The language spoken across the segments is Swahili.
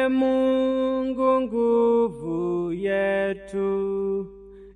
E Mungu nguvu yetu,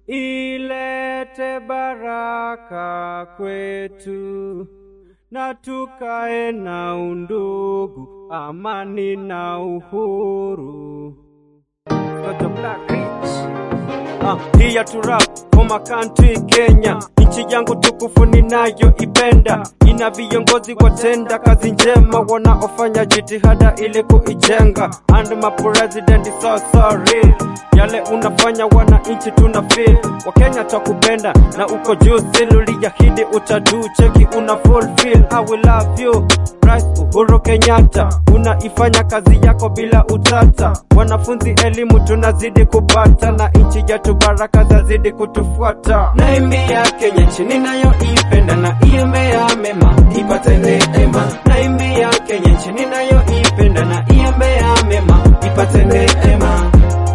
ilete baraka kwetu, na tukae na undugu, amani na uhuru. Got the Black Ridge. Ah, here to rap for my country Kenya, nchi yangu tukufu ninayoipenda, ina viongozi watenda kazi njema wanaofanya jitihada ili kuijenga, and my president is so sorry yale unafanya wananchi tuna feel wakenya twakupenda na uko juu siluliahidi utadu cheki una fulfill I will love you Rais Uhuru Kenyatta unaifanya kazi yako bila utata wanafunzi elimu tunazidi kupata na nchi yetu baraka zazidi kutufuata naimbia Kenya nchi ninayoipenda na iembea mema ipate neema naimbia Kenya nchi ninayoipenda na iembea mema ipate neema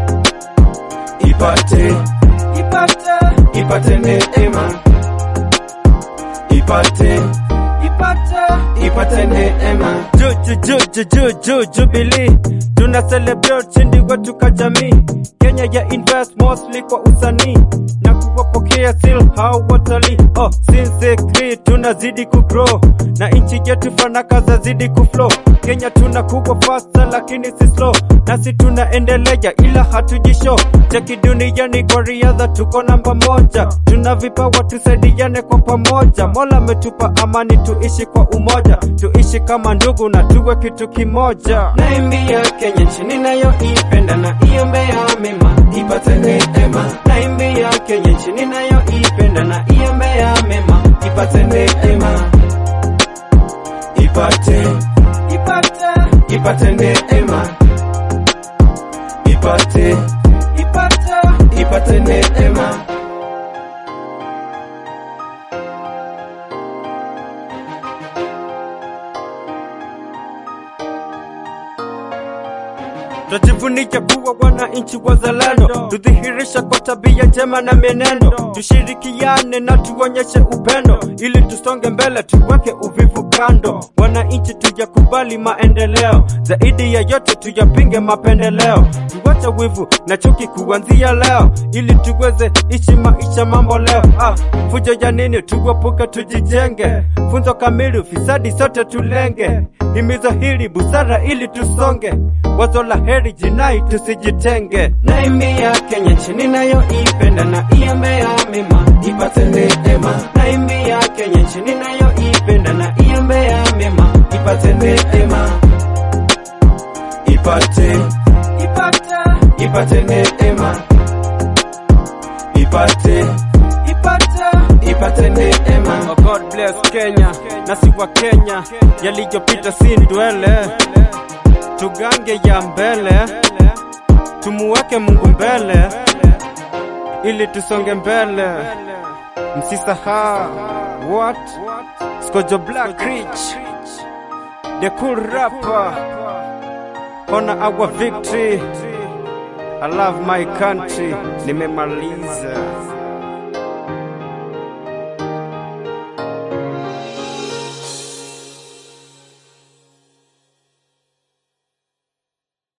ipate ipate ipate neema ipate ipate ipate neema ju ju ju ju ju jubilee tuna celebrate ushindi wetu ka jamii Kenya ya invest mostly kwa usanii na kuwapokea still hao watalii oh since three tunazidi kugrow na nchi yetu fanaka zazidi kuflow Kenya tunakuwa faster lakini si slow nasi tunaendelea ila hatujisho cheki duniani kwa riadha tuko namba moja tuna vipawa tusaidiane kwa pamoja mola ametupa amani tuishi kwa umoja tuishi kama ndugu na tuwe kitu kimoja naimbia Kenya nchi ninayoipenda na iombea mema ipate neema naimbia Kenya nchi ninayoipenda na iombea mema ipate neema ipate ipate ipate neema ipate ipate ipate neema Twajivunia kuwa wananchi wazalendo, tudhihirisha kwa tabia njema na mienendo, tushirikiane na tuonyeshe upendo, ili tusonge mbele, tuweke uvivu kando. Wananchi tujakubali maendeleo, zaidi ya yote tuyapinge mapendeleo, tuwache wivu na chuki kuanzia leo, ili tuweze ishi maisha mambo leo. Ah, fujo ya nini? Tuepuke, tujijenge, funzo kamili, ufisadi sote tulenge, himizo hili busara ili tusonge, wazo la heri jinai tusijitenge. Naimbia Kenya nchi ninayoipenda na iombea mema ipate neema. Naimbia Kenya nchi ninayoipenda na iombea mema ipate neema. Ipate ipate ipate neema. Ipate ipate ipate neema. Oh God bless Kenya na si wa Kenya, yaliyopita si ndwele tugange ya mbele, tumuweke Mungu mbele, ili tusonge mbele. Msisahau what Skojo Black Ridge, the cool rapper, honor our victory. I love my country. Nimemaliza.